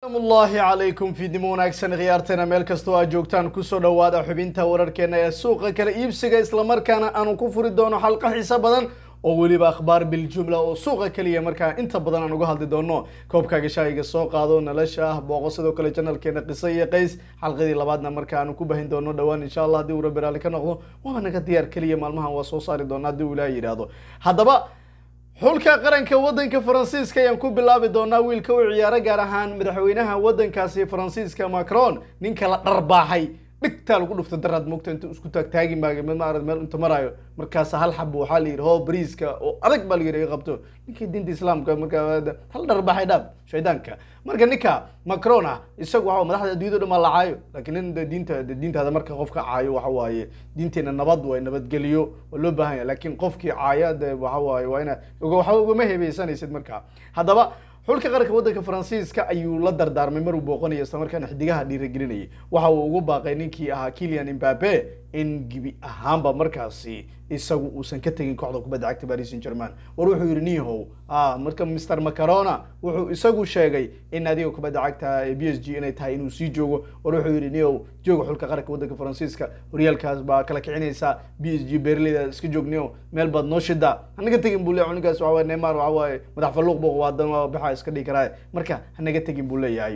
amullaahi calaykum fiidnimo wanaagsan khiyaarteena meel kastoo aad joogtaan kusoo dhowaada xubinta wararkeena ee suuqa kala iibsiga islamarkaana aanu ku furi doono xalqa xiiso badan oo weliba akhbaar biljumla oo suuqa keliya markaa inta badan aan uga hadli doono koobkaaga shaahiga soo qaado nolosha ah booqo sidoo kale janalkeena qiso iyo qays xalqadii labaadna marka aanu ku bahin doono dhowaan insha allah haddii uu rabbi raalli ka noqdo waaba naga diyaar keliya maalmahan waa soo saari doona haddii uu ilaaha yidhaahdo haddaba xulka qaranka waddanka faransiiska ayaan ku bilaabi doonaa wiilka u ciyaaro gaar ahaan madaxweynaha waddankaasi faransiiska macron ninka la dharbaaxay dhigtaa lagu dhufta daraad moogta inta isku taagtaagi maaga mid maarad meel inta maraayo markaas hal xabo waxaa la yidhi hoo bariiska oo adag baa la yidhi iga qabto ninkii diinta islaamka markaa hal dharbaaxay dhaaf shaydaanka marka ninka macron ah isagu waxa madaxda adduunyada dhan baa la caayo laakiin nin de diinta de diintaada marka qofka caayo waxa waaye diinteena nabad way nabadgeliyo waa loo baahan yahay laakiin qofkii caaya de waxa waaye waa ina waxa ugama heebeysanaysid marka haddaba xulka qaranka waddanka faransiiska ayuu la dardaarmay maruu booqanayo isla markaana xidigaha dhiiragelinayay waxa uu ugu baaqay ninkii ahaa kilian imbabe in gebi ahaanba markaasi isagu uusan ka tegin kooxda kubadda cagta paris saint german war wuxuu yidhi nihow marka mr macarona wuxuu isagu sheegay in adiga kubadda cagta b s g inay tahay inuu sii joogo war wuxuu yidhi nihow jooga xulka qaranka waddanka faransiiska horyaalkaas baa kala kicinaysa b s g beerleyda iska joog nihow meel baad noo shida hanaga tegin buu leeyahay ninkaas waxa waye neymar waxa waaye madax falluuq buu waadan baxa iska dhigi karaa marka hanaga tegin buu leeyahay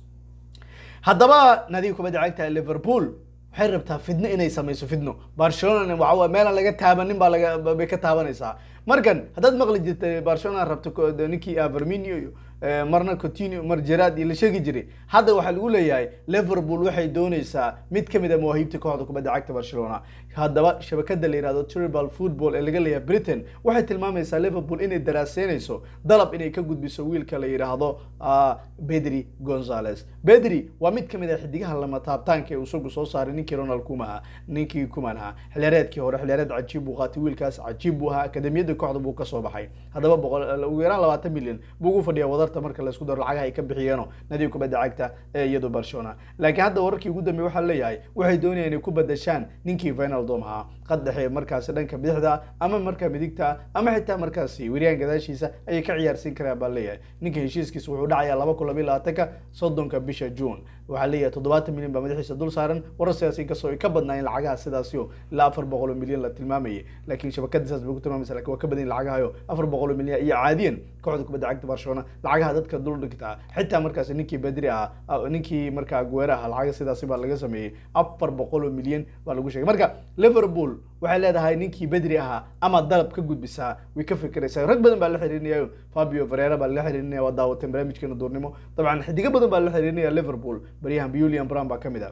haddaba nadiga kubadda cagta liverpool waxay rabtaa fidno inay samayso fidno barcelona waxa meelaan laga taabanin baa laga bay ka taabanaysaa markan haddaad maqli jirtay barcelona rabto ninkii averminio iyo marna coutinho mar gerard iyo la sheegi jiray hadda waxaa lagu leeyahay liverpool waxay dooneysaa mid kamid a mawaahiibta kooxda kubadda cagta barcelona haddaba shabakada la yihahdo tribal football ee laga leeyahay britain waxay tilmaamaysaa liverpool inay daraaseynayso dalab inay ka gudbiso wiilka la yidhaahdo bedri gonzales bedri waa mid kamid a xidigaha lama taabtaanka ee isagu soo saaray ninkii ronald kumaha ninkii kuman ahaa xilyareedkii hore xilyareed cajiib buu qaatay wiilkaas cajiib buu ahaa akademiyada kooxda buu kasoo baxay haddaba boqol ugu yaraan labaatan milyan buu ugu fadhiyaa wadarta marka laisku daro lacagaha ay ka bixiyeeno nadiga kubadda cagta ee iyado barcelona laakiin hadda wararkii ugu dambeey waxaa leeyahay waxay doonayaan inay ku badashaan ninkii vinaldom ahaa qad dhexe markaasi dhanka bidixda ama markaa midigta ama xitaa markaasi weryaan gadaashiisa ayay ka ciyaarsiin karaan baa leeyahay ninka heshiiskiisa wuxuu dhacayaa laba kun labiyo labaatanka soddonka bisha june waxaa leeyahay toddobaatan milyan baa madaxiisa dul saaran warar sidaas inkastoo ay ka badnaayeen lacagaha sidaasio ilaa afar boqol oo milyan la tilmaamayay laakiin shabakada saas bay ku tilmaamaysa lakin waa ka badan lacagahayo afar boqol oo milyan iyo caadiyan kooxda kubadda cagta barcelona lacagaha dadka dul dhigtaa xitaa markaasi ninkii bedri ah ninkii markaa guera ah lacaga sidaasi baa laga sameeyey afar boqol oo milyan baa lagu sheegay marka liverpool waxay leedahay ninkii bedri ahaa ama dalab ka gudbisaa way ka fikiraysaa rag badan baa la xiriirinaya fabio varera baa la xiriirinaya waa daawateen barnaamijkeena duurnimo dabcan xidigo badan baa la xiriirinaya liverpool baryahan julian brown baa kamid a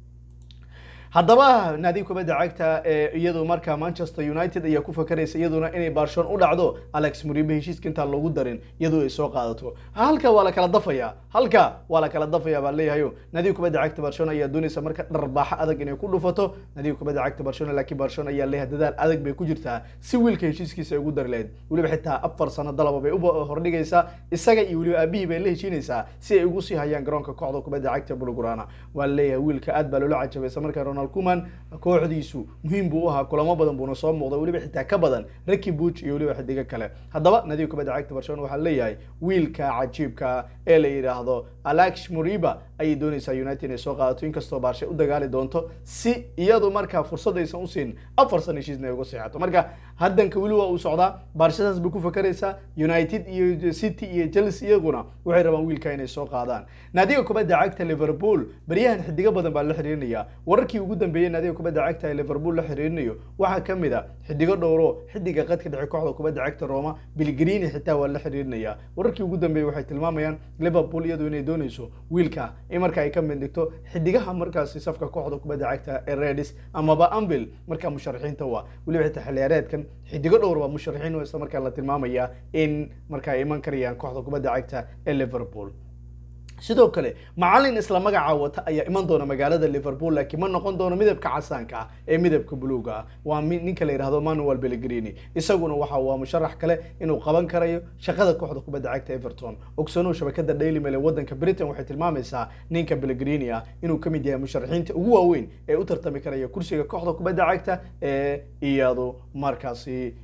haddaba naadiga kubadda cagta ee iyadu markaa manchester united ayaa ku fakaraysa iyaduna inay barcelona u dhacdo alex muribe heshiiska intaan loogu darin iyadoo ay soo qaadato halka waa la kala dafaya halka waa la kala dafaya baa leeyahayo naadiga kubadda cagta barcelona ayaa doonaysa marka dharbaaxo adag inay ku dhufato naadiga kubadda cagta barcelona laakiin barcelona ayaa leeyahay dadaal adag bay ku jirtaa si wiilka heshiiskiisa ay ugu dari lahayd weliba xitaa afar sano dalaba bay u hordhigaysaa isaga iyo weliba aabihii bay la heshiinaysaa si ay ugu sii hayaan garoonka kooxda kubadda cagta bulgurana waa leeyahay wiilka aad baa loola cajabay isla markaa ronald kuman kooxdiisu muhiim buu u ahaa kulamo badan buuna soo muuqday weliba xitaa ka badan raki buuj iyo weliba xidigo kale haddaba nadiga kubadda cagta barcelona waxaa leeyahay wiilka cajiibka ee la yidhaahdo alex muriba ayay doonaysaa united inay soo qaadato inkastoo baarshe u dagaali doonto si iyadu markaa fursad aysan usiin afar san heshiisna ay uga seexato marka haddanka weli waa uu socdaa baarshadaas bay ku fakaraysaa united iyo city iyo chelsea iyaguna waxay rabaan wiilka inay soo qaadaan naadiga kubadda cagta liverpool baryahan xidigo badan baa la xiriirinaya wararkii ugu dambeeyey naadiga kubadda cagta ee liverpool la xiriirinayo waxaa kamid a xidigo dhowro xidiga qadka dhexe kooxda kubadda cagta roma bilgrini xitaa waa la xiriirinaya wararkii ugu dambeeyey waxay tilmaamayaan liverpool iyadu inay doonayso wiilka in marka ay ka mid dhigto xidigaha markaasi safka kooxda kubadda cagta ee redis amaba anvil markaa musharaxiinta waa weliba xitaa xiliyaareedkan xidigo dhowr waa musharaxiin oo isla markaa la tilmaamaya in markaa iman karayaan kooxda kubadda cagta ee liverpool sidoo kale macalin isla magaca wata ayaa iman doona magaalada liverpool laakiin ma noqon doono midabka casaanka ah ee midabka buluuga ah waa ninka la yidhahdo manuel bellegrini isaguna waxa waa musharax kale inuu qaban karayo shaqada kooxda kubadda cagta everton ogsanow shabakada daily mail ee wadanka britain waxay tilmaamaysaa ninka bellegrini ah inuu kamid yahay musharaxiinta ugu waaweyn ee u tartami karaya kursiga kooxda kubadda cagta ee iyadu markaasi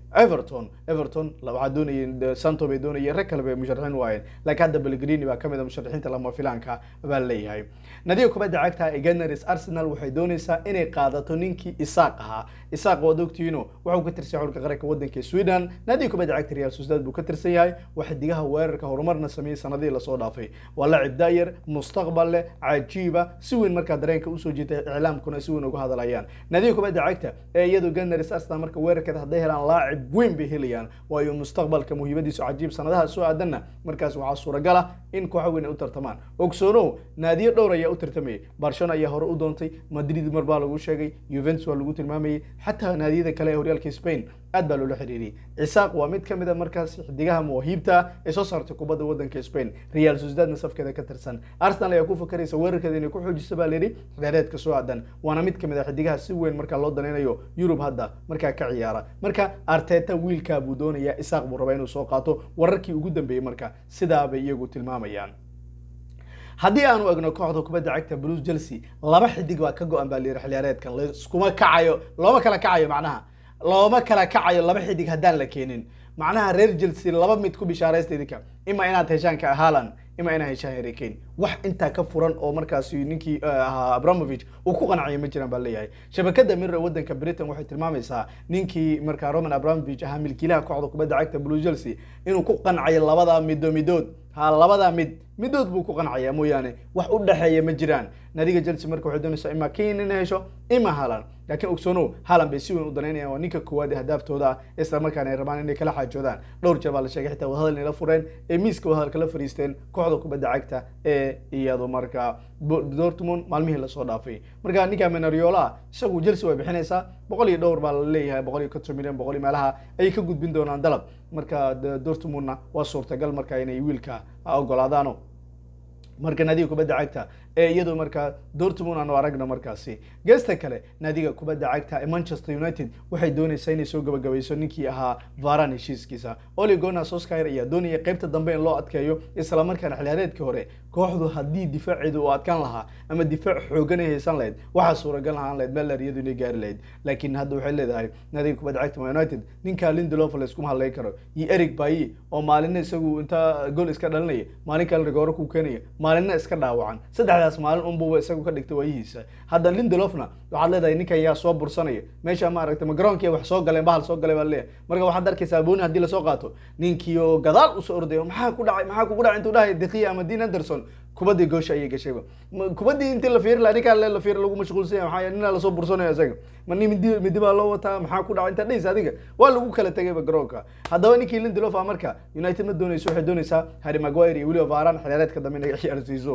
everton everton waxaa doonayeen santo bay doonayeen rag kale bay musharaxiin waayeen laakiin hadda belgrini baa kamid a musharaxiinta lama filaanka baa leeyahay nadiga kubadda cagta ee gunners arsenal waxay doonaysaa inay qaadato ninkii isaaq ahaa isaaq waad ogtihiino wuxuu ka tirsan xulka qaranka wadanka sweden nadiga kubadda cagta real sociedad buu ka tirsan yahay waa xidigaha weerarka horumarna sameeyey sanadihii lasoo dhaafay waa lacib daayar mustaqbal leh cajiiba si weyn markaa dareenka usoo jiitay iclaamkuna si weyn uga hadlayaan nadiga kubadda cagta ee iyadu gunners arsenal marka weerarkeeda hadday helaan laacib weyn bay helayaan waayo mustaqbalka muhiimadiisu cajiib sanadaha soo aadanna markaas waxaa suuragal ah in kooxa weyn ay u tartamaan ogsoonow naadiyo dhowr ayaa u tartamayay barcelona ayaa hore u doontay madrid mar baa lagu sheegay juventus waa lagu tilmaamayay xataa naadiyada kale ee horyaalka spain aad baa loola xiriiriyey cisaaq waa mid kamid a markaas xidigaha mawaahiibta ee soo saartay kubadda wadanka spain real sociedadna safkeeda ka tirsan arsenal ayaa ku fakaraysa weerarkeeda inay ku xoojiso baa layidhi xilaareedka soo aadan waana mid kamid a xidigaha si weyn markaa loo danaynayo yurub hadda markaa ka ciyaara marka arteta wiilkaa buu doonayaa isaaq buu rabaa inuu soo qaato wararkii ugu dambeeyey marka sidaa bay iyagu tilmaamayaan haddii aanu egno kooxda kubadda cagta bruce chelsea laba xidig baa ka go-an baa layidhi xiliyaareedkan laiskuma kacayo looma kala kacayo macnaha looma kala kacayo laba xidig haddaan la keenin macnaha reer chelsea laba mid ku bishaaraysta idinka ima inaad heshaan ka haalan ima inaad heshaan harry kane wax intaa ka furan oo markaasi ninkii ahaa abramovich uu ku qancaya ma jiraan baa leeyahay shabakada mirror wadanka britain waxay tilmaamaysaa ninkii markaa roman abramovich ahaa milkiilaha kooxda kubadda cagta blue chelsea inuu ku qancayo labada middo midood ha labada mid midood buu ku qancaya mooyaane wax u dhexeeya ma jiraan nadiga chelsea marka waxay doonaysaa ima kane inay hesho ima halan laakiin ogsoonow halan bay si weyn u danaynayaan waa ninka koowaad ee hadaaftooda ah isla markaana ay rabaan inay kala xaajoodaan dhowr jeer baa la sheegay xitaa wadahadal inay la fureen ee miiska wadahadal kala fariisteen kooxda kubadda cagta ee iyadu markaa dortmund maalmihii lasoo dhaafay marka ninka menariola isagu chelsea way bixinaysaa boqol iyo dhowr baa la leeyahay boqol iyo konton milyan boqol iyo meelaha ayay ka gudbin doonaan dalab marka dortmundna waa suurtagal marka inay wiilka ogolaadaano marka naadiga kubadda cagta ee iyadu markaa dortmund aanu aragna markaasi geesta kale naadiga kubadda cagta ee manchester united waxay doonaysaa inay soo gabagabayso ninkii ahaa varan heshiiskiisa oli gona soskyer ayaa doonaya qeybta dambe in loo adkeeyo isla markaana xiliyaareedkii hore kooxdu haddii difaaceedu uu adkaan lahaa ama difaac xoogan ay haysan lahayd waxaa suuragal ahaan lahayd meller iyadu inay gaari lahayd laakiin hadda waxay leedahay naadiga kubadda cagta man united ninka lindelof layskuma hadlayn karo iyo eric bayi oo maalinna isagu inta gol iska dhalinaya maalin kale rigooro ku keenaya maalinna iska dhaawacan saddexdaas maalin unbuba isagu ka dhigtay waayihiisa hadda lindelofna waxaad leedahay ninkan yaa soo bursanaya meesha ma aragtay ma garoonkiiya wax soo galeen bahal soo galay baa leeyahay marka waxaad arkaysaa booni haddii lasoo qaato ninkii oo gadaal usoo ordayo maxaa ku dhacay maxaa kugu dhacay intuu dhahay dekiya ama dean anderson kubadii goosha ayay gashayba kubadii intii la fiiri lahaa ninkaa le la fiiri lagu mashquulsan yahay maxaa ninaa lasoo bursanaya isaga ma nin midi midi baa loo wataa maxaa ku dhacay intaa dhehaysa adiga waa lagu kala tegayba garoonka haddaba ninkii lindelof ah marka united ma doonayso waxay doonaysaa harry maguire iyo weliba varan xiliyaareedka dambe inay ciyaarsiiso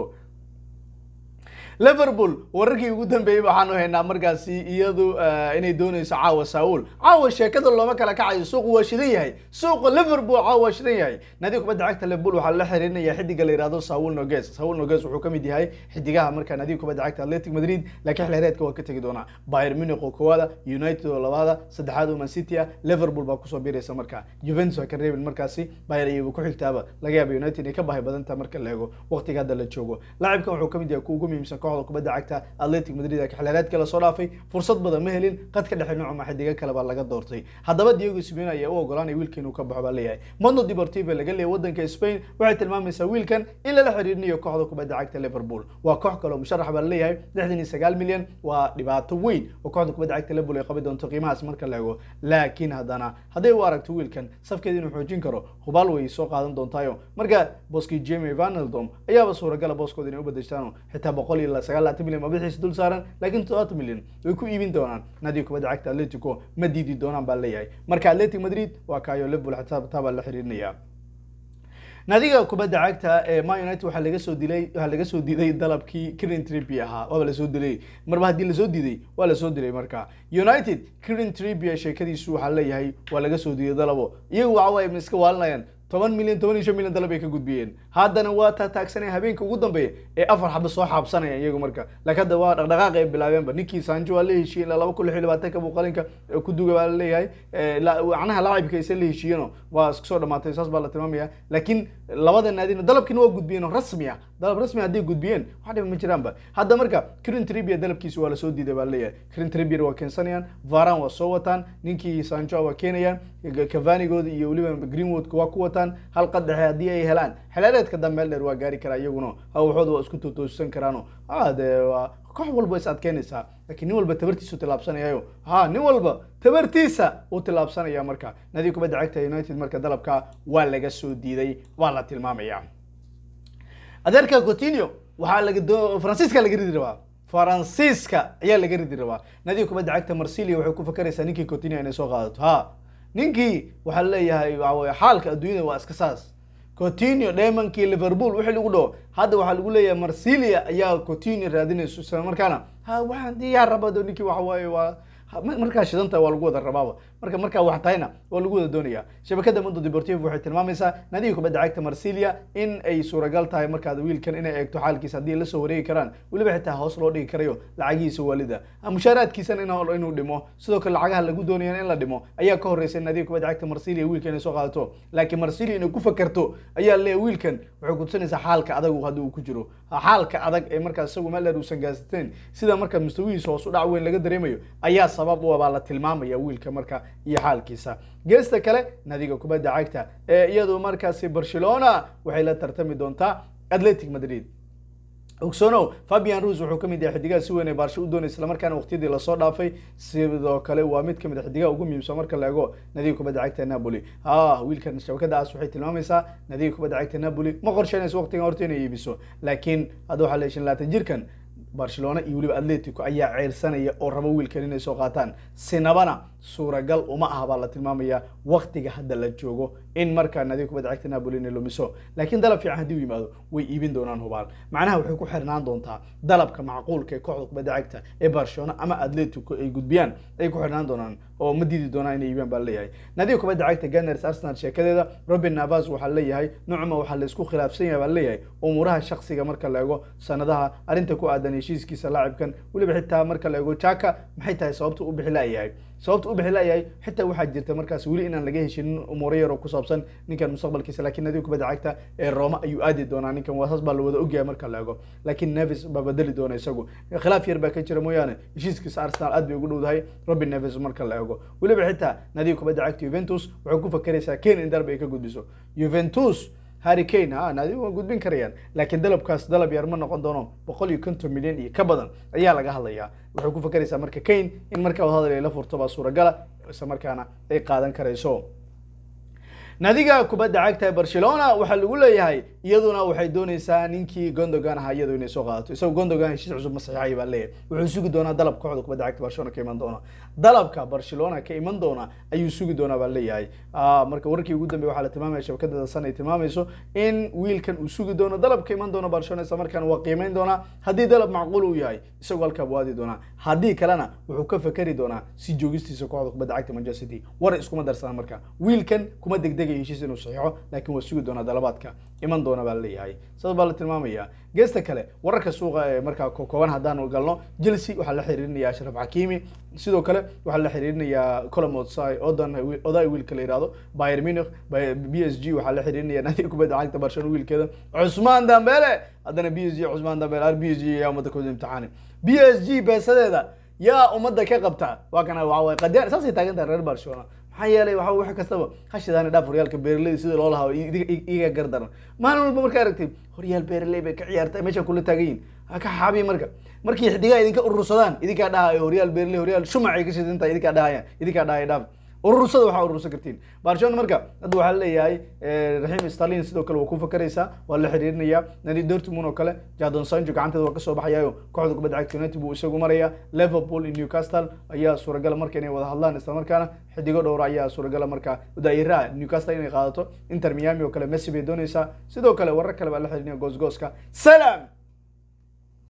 liverpool wararkii ugu dambeeyey waxaanu haynaa markaasi iyadu inay doonayso caawa saul caawa sheekada looma kala kacayo suuqu waa shidan yahay suuqa liverpool caawa waa shidan yahay naadiga kubadda cagta liverpool waxaa la xiriirinaya xidiga la yihahdo saul noges saul noges wuxuu kamid yahay xidigaha markaa naadiga kubadda cagta atletic madrid laakiin xilhereedka waa ka tegi doonaa bayern munich oo koowaada united oo labaada saddexaad oo man city ah liverpool baa kusoo biiraysa markaa juventus waa ka reebin markaasi bayern iyagu ku xigtaaba laga yaaba united inay ka bahay badantaa marka la eego waqtiga hadda la joogo laacibkan wuxuu kamid yahay ku ugu muhiimsan kooxda kubadda cagta atletic madrid ee xilheereedka lasoo dhaafay fursad badan ma helin qadka dhexe noocma xidiga kale baa laga doortay haddaba diego simeone ayaa u ogolaanaya wiilka inuu ka baxo baa leeyahay mondo deportive laga leeyahay wadanka spain waxay tilmaamaysaa wiilkan in lala xiriirinayo kooxda kubadda cagta liverpool waa koox kale oo musharax baa leeyahay lixdan iyo sagaal milyan waa dhibaato weyn oo kooxda kubadda cagta liverpool ay qabi doonto qiimahaas marka la eego laakiin haddana hadday u aragto wiilkan safkeeda inuu xoojin karo hubaal way soo qaadan doontaayo marka boski jamie vanaldom ayaaba suuragala booskooda inay u bedeshtaan xitaa boqol iyo sagaal laatan milyan mabixiisa dul saaran laakiin todobaatan milyan way ku iibin doonaan naadiga kubadda cagta atletico ma diidi doonaan baa leeyahay marka atletic madrid waa kaayo liverpool xitaa taa baa la xiriirinaya naadiga kubadda cagta ee man united waxaa laga soo dilay waxaa laga soo diiday dalabkii kirin trippi ahaa waaba lasoo dilay marba haddii lasoo diiday waa lasoo dilay marka united kirin trippi sheekadiisu waxaa leeyahay waa laga soo diiday dalabo iyagu waxa waaye iska waalinayaan toban milyan toban iyo shan milyan dalab ay ka gudbiyeen haddana waa taataagsanaya habeenka ugu dambeeya ee afar xaba soo xaabsanaya iyagu marka laakiin hadda waa dhaqdhaqaaq ay bilaabeenba ninkii sanjo waa la heshiiyey ilaa laba kun lix iyo labaatanka buu qalinka eh, ku duga baa la leeyahay Eh, la- macnaha laacibka aysan la heshiiyeenoo waa isku soo dhamaatay saas baa la tilmaamaya laakiin labada naadina dalabkiina waa gudbiyeen oo rasmi ah dalab rasmi ah hadday gudbiyeen wax dhiba ma jiraanba hadda marka Kieran Trippier dalabkiisa waa lasoo diiday baa la leeyahay Kieran Trippier waa keensanayaan Varane waa soo wataan ninkii Sancho waa keenayaan Cavani-gooda iyo weliba Greenwood waa ku wataan hal qadaxe haddii ay helaan xilaareedka dambe meel dheer waa gaari karaa iyaguna hawxooda waa isku tootoosan karaano ah dee waa koox walba is adkeynaysaa laakiin nin walba tabartiisu tilaabsanayayo ha nin walba tabartiisa uu tilaabsanaya marka nadi kubadda cagta united marka dalabka waa laga soo diiday waa la tilmaamaya adeerka coutinho waxaa laga doo faransiiska laga ridi rabaa faransiiska ayaa laga ridi rabaa nadiga kubadda cagta marsilia waxay ku fakaraysaa ninkii coutinho inay soo qaadato ha ninkii waxaa leeyahay waxa weye xaalka adduunyada waa iska saas coutinho dheemankii liverpool wixii lagu dhaho hadda waxaa lagu leeyahay marsilia ayaa coutinho raadinayso isla markaana ha waxaan diyaar rabado ninkii waxa waaye waa ha- mar- markaa shidanta waa lagu wada rabaaba marka markaa wax tahayna waa lagu wada doonaya shabakada mundo deportivo waxay tilmaamaysaa nadiga kubadda cagta marsilia in ay suuragal tahay markaad wiilkan inay eegto xaalkiisa haddii la soo wareegi karaan weliba xitaa hoos loo dhigi karayo lacagihiisa waalida mushaaraadkiisana in- inuu dhimo sidoo kale lacagaha lagu doonaya in la dhimo ayaa ka horreysay nadiga kubadda cagta marsilia wiilka inay soo qaadato laakiin marsilia inay ku fakarto ayaa leeyahay wiilkan waxay kutusinaysaa xaalka adag hadda uu ku jiro xaalka adag ee markaas isagu meel dheer uusan gaarsateen sida marka mustawihiisa hoos u dhac weyn laga dareemayo ayaa sabab u ah baa la tilmaamaya wiilka marka iyo xaalkiisa geesta kale nadiga kubadda cagta ee iyadu markaasi barcelona waxay la tartami doontaa atletic madrid ogsoonow fabian rus wuxuu ka mid yahay xidigaha si weyn ee baarsho u doonay islamarkaana waqtiyadii lasoo dhaafay sidoo kale waa mid ka mid a xidigaha ugu muhiimsan marka la eego nadiga kubadda cagta napoli ah wiilkan shabakadaas waxay tilmaamaysaa nadiga kubadda cagta napoli ma qorsheynayso waqtigan horta inay iibiso laakiin hadda waxaa la heshin laatan jirkan barcelona iyo weliba atletico ayaa ceyrsanaya oo raba wiilkan inay soo qaataan sinabana suuragal uma aha baa la tilmaamaya waqtiga hadda la joogo in markaa nadiga kubadda cagta napoli inay lumiso laakiin dalab fiican haddii u yimaado way iibin doonaan hubaal macnaha waxay ku xirnaan doontaa dalabka macquulka ee kooxda kubadda cagta ee barcelona ama atletico ay gudbiyaan ay ku xirnaan doonaan oo ma diidi doonaan inay iibiyaan baa leeyahay nadiga kubadda cagta gunners arsenal sheekadeeda robin navas waxaa leeyahay nucma waxaa la isku khilaafsan yahay baa leeyahay umuuraha shakhsiga marka la eego sanadaha arrinta ku aadan heshiiskiisa laacibkan weliba xitaa marka la eego jaka maxay tahay sababta u bixi la'yahay sababta u bixi la'yahay xitaa waxaa jirta markaas weli inaan laga heshinin umuuro yar oo ku saabsan ninkan mustaqbalkiisa laakiin nadiga kubadda cagta ee roma ayuu aadi doonaa ninkan waa saas baa la wada ogyahay marka la eego laakiin nevis baa bedeli doona isagu khilaaf yar baa ka jira mooyaane heshiiskiisa arsenal aad bay ugu dhowdahay robin nevis marka la eego weliba xitaa nadiga kubadda cagta juventus waxay ku fakeraysaa ken in darb ay ka gudbiso juventus harry kane ha naadi waa gudbin karayaan laakiin dalabkaas dalab yar ma noqon doono boqol iyo konton milyan iyo ka badan ayaa laga hadlayaa waxay ku fakeraysaa marka kane in markaa wadahadal ay la furto baa suuragala isla markaana ay qaadan karayso naadiga kubadda cagta ee barcelona waxaa lagu leeyahay iyaduna waxay doonaysaa ninkii gondogan ahaa iyadu inay soo qaadato isagoo gondogan heshiis cusub ma saxiixaya baa leeyahay wuxuu sugi doonaa dalab kooxda kubadda cagta barcelona ka iman doona dalabka barcelona ka iman doona ayuu sugi doonaa baa leeyahay Ah, marka warkii ugu dambeya waxaa la tilmaamaya shabakada san ay tilmaamayso in wiilkan uu sugi doono dalab ka iman doono barcelona isla markaana waa qiimeyn doonaa haddii dalab macquul uu yahay isagoo halkaa buu aadi doonaa haddii kalena wuxuu ka fakeri doonaa si joogistiisa kooxda kubadda cagta manchester city war iskuma darsana marka wiilkan kuma degdegayo heshiis inuu saxiixo laakiin waa sugi doonaa dalabaadka iman doona baa leeyahay saas baa la tilmaamaya geesta kale wararka suuqa ee markaa ko- kooban haddaanu galno chelsea waxaa la xiriirinaya ashraf xakimi sidoo kale waxaa la xiriirinayaa colom odsai odan oday wiilka la yihahdo bayern munich Bay- b s g waxaa la xiriirinaya naadiga kubadda cagta barcelona wiilkeeda cusmaan dambele haddana b s g cusmaan dambele ar b s g yaa ummadda kooda imtixaani b s g beesadeeda yaa ummadda ka qabta waa kana waxa waye qadiyaan saasay taagan tahay reer barcelona maxaa yeelay waxa wax kastaba hashidaani dhaaf horyaalka beeraleyda sida loo lahaa iga gardaran maalin walba markaa aragtay horyaal beeraley bay ka ciyaartay meesha kula taagan yihin ha ka xaabiya marka markii xidigaha idinka urursadaan idinkaa dhahayo horyaal beeraley horyaal shumacay ka shidan tahay idinkaa dhahayaan idinkaa dhahaya dhaaf urursada waxaa urursan kartiin barcelona marka hadda waxaa leeyahay raxiim stalin sidoo kale waa ku fakaraysaa waa la xiriirinaya nadi dortmund oo kale jadon sancho gacanteeda waa kasoo baxayayo kooxda kubadda cagta united buu isagu maraya liverpool iyo newcastle ayaa suuragala marka inay wada hadlaan isla markaana xidigo dhowra ayaa suuragala marka daa'iraha newcastle inay qaadato inter miami oo kale messi bay doonaysaa sidoo kale warar kale baa la xiriirinaya goosgooska salam